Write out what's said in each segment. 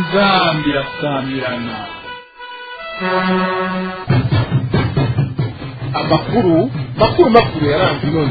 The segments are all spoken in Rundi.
inzambi irasamirana amakuru makuru makuru yaranze inoze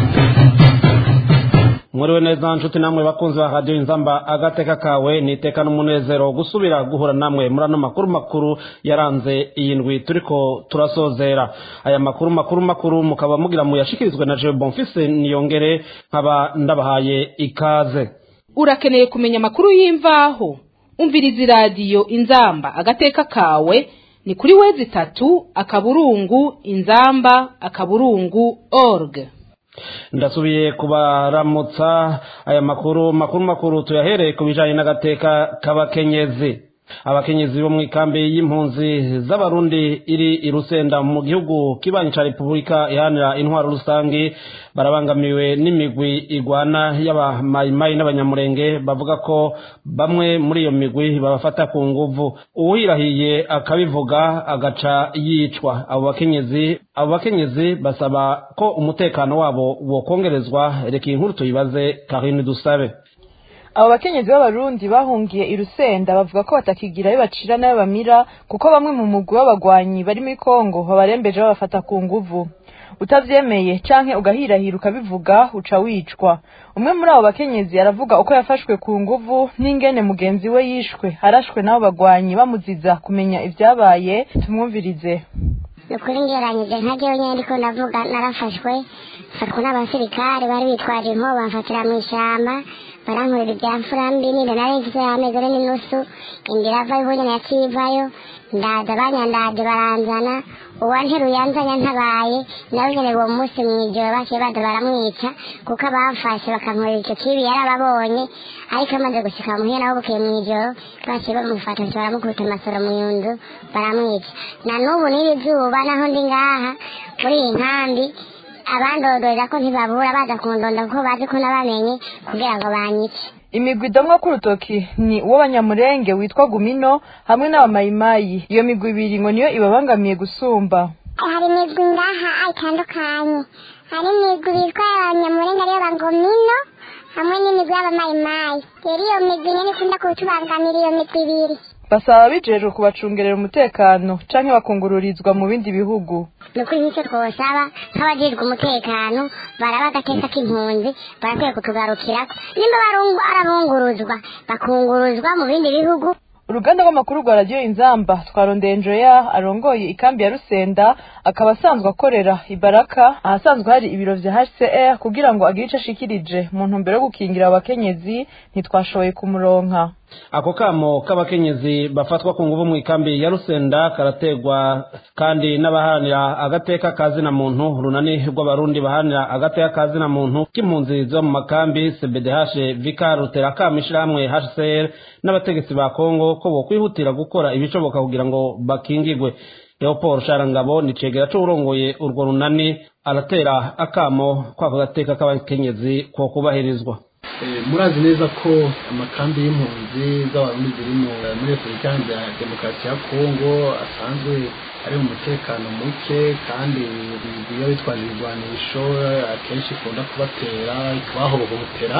mwiriwe neza nshuti namwe bakunzi ba radiyo inzamba agateka kawe ni iteka n'umunezero gusubira guhura namwe muri ano makuru makuru yaranze iyi ndwi turiko turasozera aya makuru makuru makuru mukaba mugira muyashikirizwe na jewe bonfise niyongere nkaba ndabahaye ikaze urakeneye kumenya amakuru y'imvaho umviriza iradiyo inzamba agateka kawe ni kuri wezi itatu akaburungu inzamba akaburungu org ndasubiye kubaramutsa aya makuru makuru makuru tuyahereye ku bijanye n'agateka k'abakenyezi abakenyezi bo mu ikambi y'impunzi z'abarundi iri i rusenda mu gihugu kibanyi ca repubulika iharanira intwaro rusangi barabangamiwe n'imigwi igwana y'abamayimayi n'abanyamurenge bavuga ko bamwe muri iyo migwi babafata ku nguvu uwirahiye akabivuga agaca yicwa abo bakenyezi abo bakenyezi basaba ko umutekano wabo wokongerezwa reka iyi nkuru tuyibaze karine dusabe abo bakenyezi b'abarundi bahungiye i rusenda bavuga ko batakigira ayo bacira n'ayo bamira kuko bamwe mu mugwi w'abagwanyi bari muri kongo babarembeje babafata ku nguvu utavyemeye canke ugahirahira ukabivuga uca wicwa umwe muri abo bakenyezi aravuga uko yafashwe ku nguvu n'ingene mugenzi we yishwe arashwe n'abo bagwanyi bamuziza kumenya ivyabaye tumwumvirize ni ukuri ngeranyije nka jewe nyene ndiko ndavuga narafashwe mfatwa n'abasirikare bari bitwaje inkoho bamfatira mw'ishamba barankorera ibya mfura mbi ninde nari mfise amezi ane n'inusu inda iravayo ubundi nacivayo ndaza banyandaje baranzana uwanteruye anzanya ntabaye nawe nyene uwo munsi mw'ijoro baciye baza baramwica kuko abamfashe bakankorera ico kibi yarababonye ariko amaze gushika muhira naho bukeye mw'ijoro baciye bamufata nti baramukubita amasoro mu nzu baramwica na n'ubu n'iri zuba naho ndi ngaha muri iyi nkambi abandodorera ko ntibabura baza kundonda kuko bazi ko nabamenye kugira ngo banyice imigwi idomwa k'urutoki ni uw'abanyamurenge witwa gumino hamwe n'abamayimayi iyo migwi ibiri ngo niyo ibabangamiye gusumba hari imigwi ngaha itandukanye hari imigwi bitwa abanyamurenge ariyo bangomino hamwe n'imigwi y'abamayimayi rero iyo migwi nyene ikunda kutubangamira iyo migwi ibiri basaba bijejwe kubacungerera umutekano canke bakungururizwa mu bindi bihugu ni ukuri nk'icyo twosaba nk'abajejwe umutekano baraba agateka k'impunzi barakwiye kutugarukirako nimba barungu arabunguruzwa bakunguruzwa mu bindi bihugu uruganda rw'amakuru rwa radiyo inzamba twarondeye njoya arongoye ikambi ya rusenda akaba asanzwe akorera ibaraka ahasanzwe hari ibiro vya hcr kugira ngo agire ico ashikirije mu ntumbero yo gukingira abakenyezi ntitwashoboye kumuronka ako kamo k'abakenyezi bafatwa ku nguvu mu ikambi ya rusenda karategwa kandi n'abaharanira agateka kazina muntu runani rw'abarundi baharanira agateka kazina muntu k'impunzi zo mu makambi cbdh vika rutera kama ishirahamwe hcr n'abategetsi ba kongo ko bokwihutira gukora ibishoboka kugira ngo bakingigwe leopold sharangabo ni cegera c'uwurongoye urwo runani aratera akamo kwako gateka k'abakenyezi ko kubahirizwa murazi neza ko amakambi y'impunzi z'abarundi ziri muri repubulika ya demokarasi ya kongo asanzwe ari mu mutekano muke kandi iyo bitwaje ibigwanisho akenshi ikunda kubatera ikabahohotera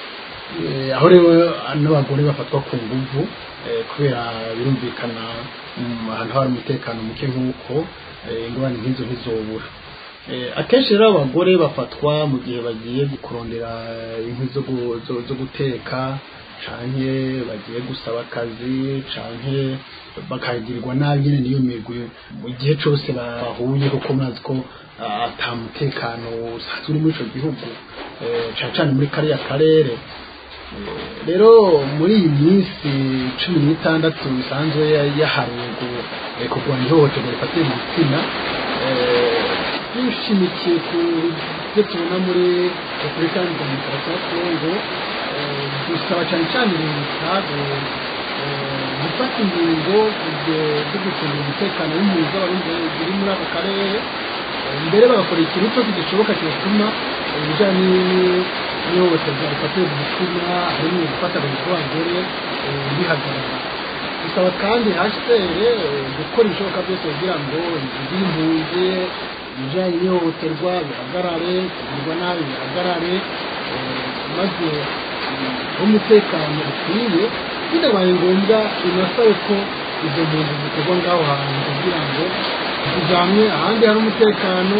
aho rero n'abagore bafatwa ku nguvu kubera birumvikana ahantu hari umutekano muke nk'uko ingorane nk'izo ntizobura akenshi rero abagore bafatwa mu gihe bagiye kurondera inkwi zo guteka canke bagiye gusaba akazi canke bakagirirwa nabi nyene niyo migwi mu gihe cose bahuye kuko murazi ko ata mutekano usanzwe uri muri ico gihugu cane cane muri kariya karere rero muri iyi minsi cumi n'itandatu isanzwe yaharuwe kurwanya ihohoterwa rifatiye mu gitsina dushimikiye ku byo tubona muri repubulika ya demokarasi ya kongo dusaba cyane cyane leta gufata ingingo zo gucunga umutekano w'impunzi z'abarundi ziri muri ako karere mbere bagakora ikintu cyose gishoboka cyatuma ibijyanye n'ihohoterwa rifatiye mu gitsina harimo gufata abagore bihagarara dusaba kandi hashitere gukora ibishoboka byose kugira ngo inzu y'impunzi ibijyanye n'ihohoterwa bihagarare kugirwa nabi bihagarare maze umutekano ukwiye bitabaye ngombwa binasabe ko izo mpunzi zikorwa ngaho hantu kugira ngo zijamwe ahandi hari umutekano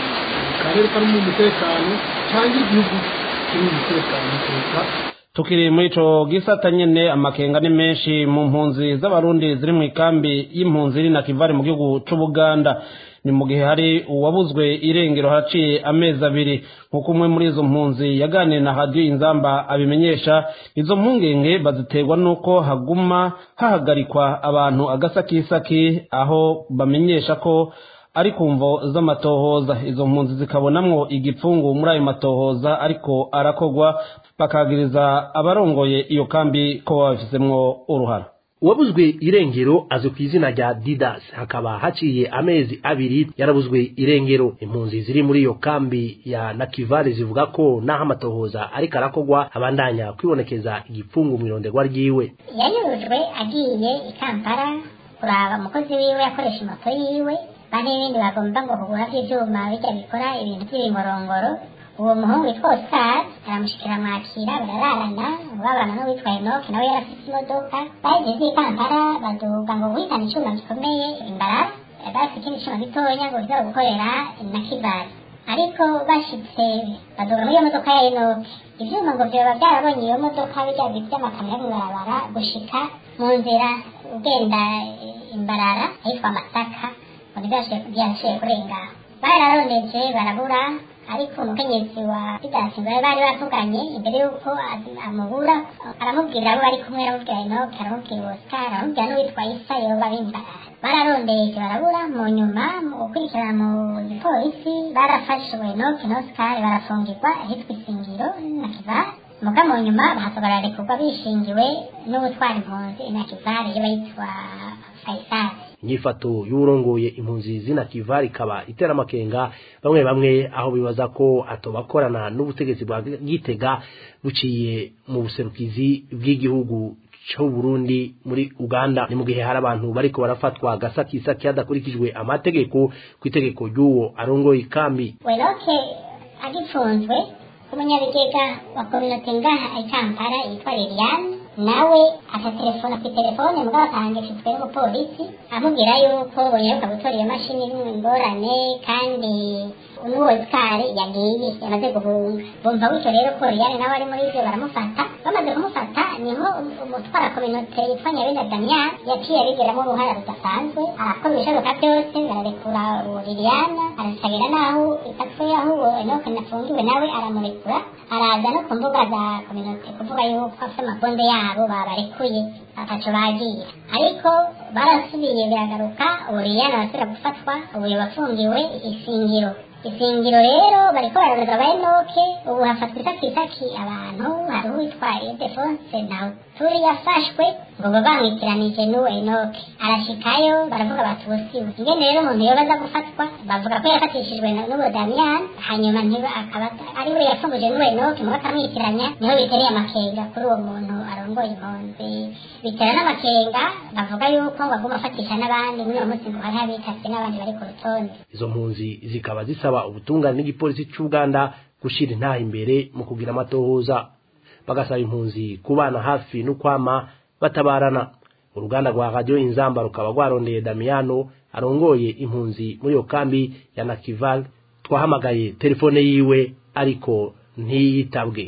mu karere karimo umutekano cyangwa igihugu kirimo umutekano kuruta tukiri muri ico gisata nyene amakenga ni menshi mu mpunzi z'abarundi ziri mu ikambi y'impunzi iri na kivari mu gihugu c'ubuganda ni mu gihe hari uwabuzwe irengero haciye amezi abiri nk'uko umwe muri izo mpunzi yaganiriye na radiyo inzamba abimenyesha izo mpungenge baziterwa n'uko haguma hahagarikwa abantu agasakisaki aho bamenyesha ko ari ku mvo z'amatohoza izo mpunzi zikabonamwo igipfungu muri ayo matohoza ariko arakogwa bakagiriza abarongoye iyo kambi ko babifizemwo uruhara uwabuzwe irengero azwi ku izina rya didas hakaba haciye amezi abiri yarabuzwe irengero impunzi ziri muri iyo kambi ya nakivale zivuga ko naho amatohoza ariko arakogwa abandanya kwibonekeza igipfungu mu ironderwa ryiwe yanyurujwe agiye i kampala kuraba umukozi wiwe yakoresha moto yiwe bane n'ibindi bagomba ngo kugura by'ibyuma bijya bikora ibintu by'ibimorongoro uwo muhungu witwa oscar aramushikira mwakira barararana babana n'uwitwa enoke nawe yari afite imodoka bageze i kampala baduga ngo guhitana icyuma gikomeye imbarara bafite ikindi cyuma gitonya ngo kiza gukorera na kibari ariko bashitse baduga muri iyo modoka ya enoke ivyuma ngo vyoba byarabonye iyo modoka bijya by'amakamyo y'amabarabara gushika mu nzira ugenda imbarara ahitwa masaka ngo ntibyashoboye kurenga bararondeje barabura ariko umukenyezi wa bidasi bari bari batuganye imbere y'uko amubura aramubwira abo bari kumwe aramubwira enoke aramubwira oscar aramubwira n'uwitwa isa yoba bimbarara bararondeje barabura mu nyuma mu gukurikirana mu gipolisi barafashwe enoke na oscar barafungirwa ahitwa isingiro na kivara muga mu nyuma bahasohora rekurwa bishingiwe n'ubutwara impunzi na kivara iyo bayitwa faisali inyifato y'urongoye impunzi zina kivari ikaba itera amakenga bamwe bamwe aho bibaza ko atobakorana n'ubutegetsi bwa gitega buciye mu buserukizi bw'igihugu cyo Burundi muri Uganda ni mu gihe hari abantu bariko barafatwa gasakisaki hadakurikijwe amategeko ku itegeko ry'uwo arongoye ikambi weroke agifunzwe umunyabigega wa kominote ngaha i kampala yitwa liliane nawe akatelefona ku telefone mugabo akahangishijwe n'umupolisi amubwira yuko bonyeruka gutora iyo mashini irimo ingorane kandi n'uwo sikari yagiye yamaze guhunga bumva gutyo rero ko liliane nawe ari muri ivyo baramufata bamaze kumufata niho umutwara kominote yitwa nyabenda damian yaciye abigeramo uruhara rudasanzwe arakora ibishoboka byose bararekura uwo liliana arasabira n'aho ifatwe aho uwo enoke nafungiwe nawe aramurekura araza no ku mbuga za kominote kuvuga yuko afite amakonde yabo babarekuye ataco bagiye ariko barasubiye biragaruka ubu liliana arasubira gufatwa ubu yabafungiwe isingiro isingiro rero bariko bararoreza ba enoke ubu hafatwa isakisaki abantu hari uwitwaye defonse nawe turi yafashwe ngo baba bamwitiranije n'uwo enoke arashikayo baravuga bati ubusiwe ingene rero umuntu yoba aza gufatwa bavuga ko yafatishijwe n'uwo damiyani hanyuma ntiba akaba ari we yafunguje n'uwo enoke muba akamwitiranya niho bitereye amakenga kuri uwo muntu arongoye impunzi bitera n'amakenga bavuga yuko ngo aguma afatisha n'abandi muri uwo munsi ngo hari abitavye n'abandi bari ku rutonde izo mpunzi zikaba zisaba ubutungane n'igipolisi cy'Uganda gushira intaha imbere mu kugira amatohoza bagasaba impunzi kubana hafi no kwama batabarana uruganda rwa radio inzamba rukaba rwarondeye Damiano arongoye impunzi muri iyo kambi ya Nakival twahamagaye telefone yiwe ariko ntiyitabwe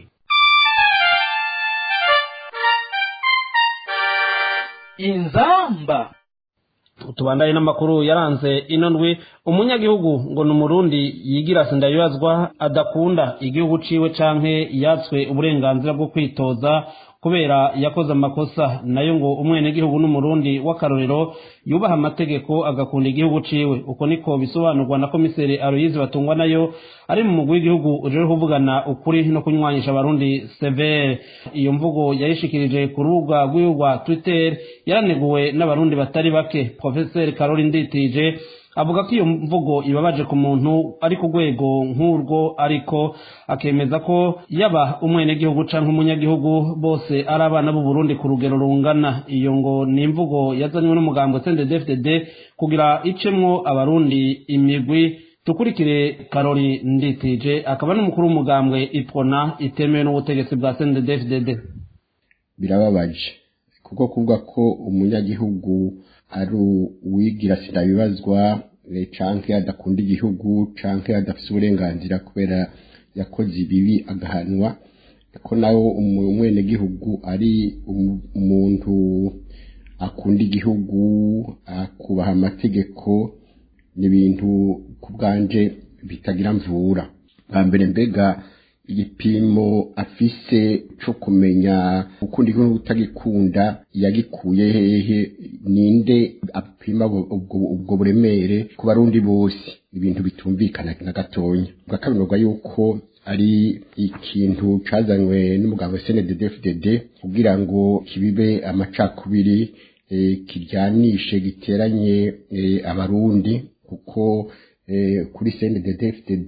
inzamba tubandanye n'amakuru yaranze ino ndwi umunyagihugu ngo ni umurundi yigira sindabibazwa adakunda igihugu ciwe canke yatswe uburenganzira bwo kwitoza kubera yakoze amakosa nayo ngo umwenegihugu n'umurundi w'akarorero yubaha amategeko agakunda igihugu ciwe uko niko bisobanurwa na komiseri aroyizi batungwa nayo ari mu mugwi w'igihugu uje kuvugana ukuri no kunywanyisha abarundi severe iyo mvugo yayishikirije ku rubuga rw'iwe rwa twitter yaraneguwe n'abarundi batari bake profeseri karori nditije avuga ko iyo mvugo ibabaje ku muntu ari ku rwego nk'urwo ariko akemeza ko yaba umwenegihugu canke umunyagihugu bose ari abana b'u Burundi ku rugero rungana iyo ngo ni imvugo yazanywe n'umugambwe CNDD-FDD kugira icemwo abarundi imigwi tukurikire karori nditije akaba n'umukuru w'umugambwe ipona itemewe n'ubutegetsi bwa CNDD-FDD birababaje kuko kuvuga ko umunyagihugu ari uwigira sinabibazwa eh, canke adakunda igihugu canke adafise uburenganzira kubera yakoze ibibi agahanwa ko nawe umwenegihugu ari umu- umuntu akunda igihugu akubaha amategeko ni ibintu ku bwanje bitagira mvura bwa mbere mbega igipimo afise co kumenya gukunda igihugu utagikunda yagikuye hehe ninde apima ubwo- ubwo ubwo buremere ku barundi bose ibintu bitumvikana na gatonya bwa kabiri bavuga yuko ari ikintu cazanywe n'umuganga CNDD-FDD kugira ngo kibibe amacakubiri eh, kiryanishe giteranye eh, abarundi kuko eh, kuri CNDD-FDD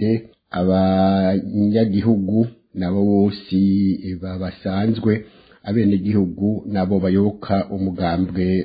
abanyagihugu nabo bose eh, ba- basanzwe abenegihugu nabo bayoboka umugambwe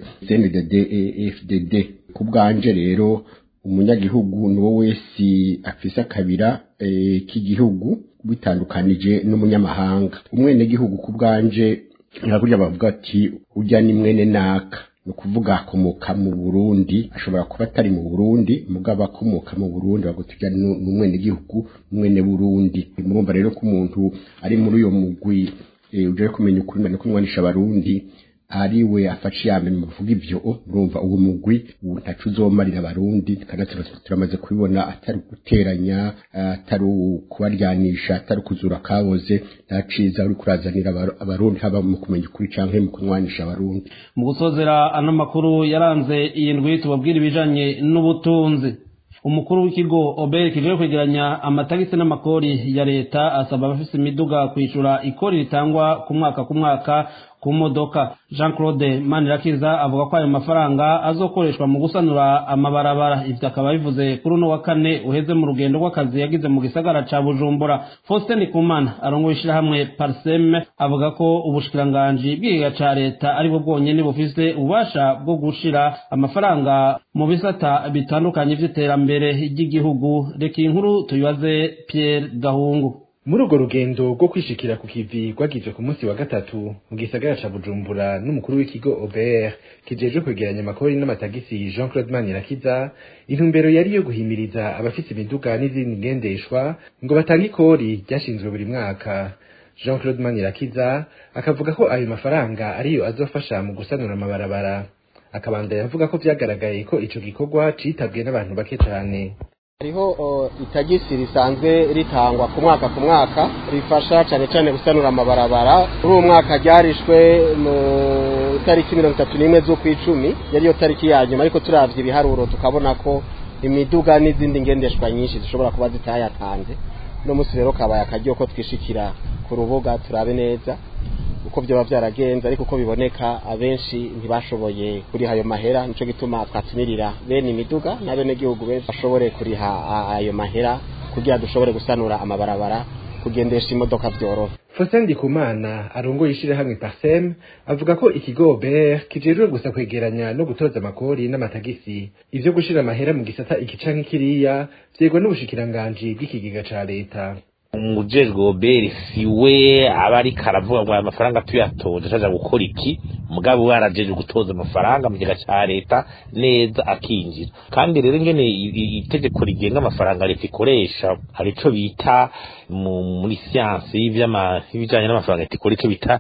CNDD-FDD ku bwanje rero umunyagihugu niwo wese afise akabira eh, k'igihugu bitandukanije n'umunyamahanga umwenegihugu ku bwanje nkakurya bavuga ati ujya ni mwene naka ni ukuvuga akomoka mu burundi ashobora kuba atari mu burundi mugabo akomoka mu burundi bavuga tujya ni umwenegihugu mwene burundi murumva rero ko umuntu ari muri uyo mugwi eh, uje kumenya ukuri no kumwanisha abarundi ari we afashe iya mbere mu kuvuga ibyo urumva uwo mugwi ubu ntaco uzomarira abarundi kandi turamaze- turamaze kubibona atari guteranya atari kubaryanisha atari kuzura kaboze nta ciza uri kurazanira abaru- abarundi haba mu kumenya ukuri canke mu kunwanisha abarundi mu gusozera ano makuru yaranze iyi ndwi tubabwira ibijanye n'ubutunzi umukuru w'ikigo obere kijeje kwegeranya amatagisi n'amakori ya leta asaba abafise imiduga kwishura ikori ritangwa ku mwaka ku mwaka ku modoka jean claude manirakiza avuga ko ayo mafaranga azokoreshwa mu gusanura amabarabara ivyo akaba bivuze kuri uno wa kane uheze mu rugendo rw'akazi yagize mu gisagara ca bujumbura faustin kumana arongoye ishirahamwe parseme avuga ko ubushikiranganji bw'igiga ca leta aribwo bwonyene bufise ububasha bwo gushira amafaranga mu bisata bitandukanye vy'iterambere ry'igihugu reka iyi nkuru tuyibaze pierre gahungu muri urwo rugendo rwo kwishikira ku kivi rwagizwe ku munsi wa gatatu mu gisagara ca bujumbura n'umukuru w'ikigo obr kijejwe kwegeranya amakori n'amatagisi jean claude manirakiza intumbero yari iyo guhimiriza abafise imiduga n'izindi ngendeshwa ngo batange ikori ryashinzwe buri mwaka jean claude manirakiza akavuga ko ayo mafaranga ariyo azofasha mu gusanura amabarabara akabandanya avuga ko vyagaragaye ko ico gikorwa citabwe n'abantu bake cane hariho o, itagisi risanzwe ritangwa ku mwaka ku mwaka rifasha cyane cyane gusanura amabarabara muri uwo mwaka ryarishwe mu tariki mirongo itatu n'imwe z'ukwicumi yari yo tariki ya nyuma ariko turavye ibiharuro tukabona ko imiduga n'izindi ngendeshwa nyinshi zishobora kuba zitayatanze uno munsi rero kabaye akaryo ko twishikira ku rubuga turabe neza uko vyoba vyaragenze ariko uko biboneka abenshi ntibashoboye kuriha ayo mahera nico gituma twatumirira bene imiduga na bene gihugu benshi bashobore kuriha a- ayo mahera kugira dushobore gusanura amabarabara kugendesha imodoka vyoroha Faustin Ndikumana arongoye ishirahamwe Parsem avuga ko ikigo BR kijejwe gusa kwegeranya no gutoza amakori n'amatagisi ivyo gushira amahera mu gisata iki canke kiriya vyegwa n'ubushikiranganji bw'ikigega ca leta umujejwe oberi si we aba ariko aravuga ngo aya mafaranga tuyatoje acaja gukora iki mugabo we arajeje gutoza amafaranga mu kigega ca leta neza akinjira kandi rero ingene i- i- itegeko rigenga amafaranga leta ikoresha hari ico bita mu- muri siyansi y'ivyama- y'ibijanye n'amafaranga leta ikora ico bita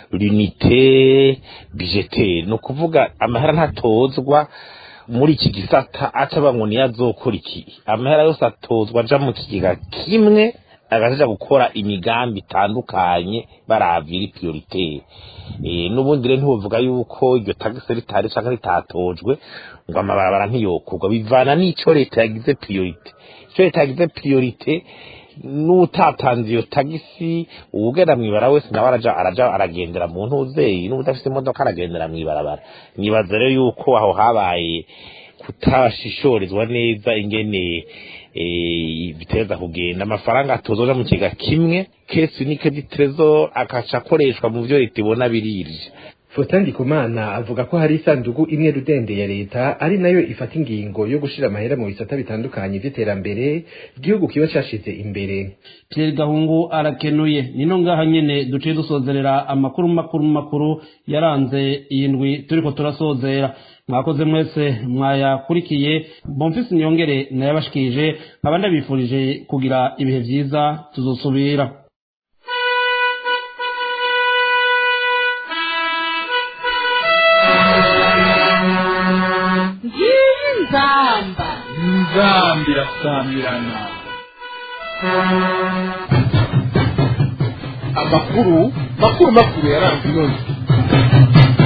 l'unité budgetaire ni ukuvuga amahera ntatozwa muri iki gisata aca ngo niyo azokora iki amahera yose atozwa aja mu kigega kimwe agaja gukora imigambi itandukanye baravira prioritaire eh n'ubundi rero ntibuvuga yuko iryo tagisi ritari canke ritatojwe ngo amabarabara ntiyokorwa bivana n'ico leta yagize priorite ico leta yagize priorite n'utatanze iyo tagisi uwugenda mwibara wese nawe araja araja aragendera mu ntuzeyi n'ubudafise imodoka aragendera mw'ibarabara nibaza rero yuko aho habaye kutashishorizwa neza ingene eh, biteza kugenda amafaranga atozoja mu kiga kimwe kesi nike di trezor akaca akoreshwa mu vyo leta ibona birije Faustin Ndikumana avuga ko hari isandugu imwe rudende ya leta ari nayo ifata ingingo yo gushira amahera mu bisata bitandukanye vy'iterambere igihugu kiba cashize imbere Pierre Gahungu arakenuye nino ngaha nyene duciye dusozerera amakuru makuru makuru yaranze iyi ndwi turiko turasozera mwakoze mwese mwayakurikiye bomfisi niyongere nayabashikije nkaba ndabifurije kugira ibihe vyiza tuzosubira ngiyi nzamba nzambi irasamirana amakuru makuru makuru yaranze inonzi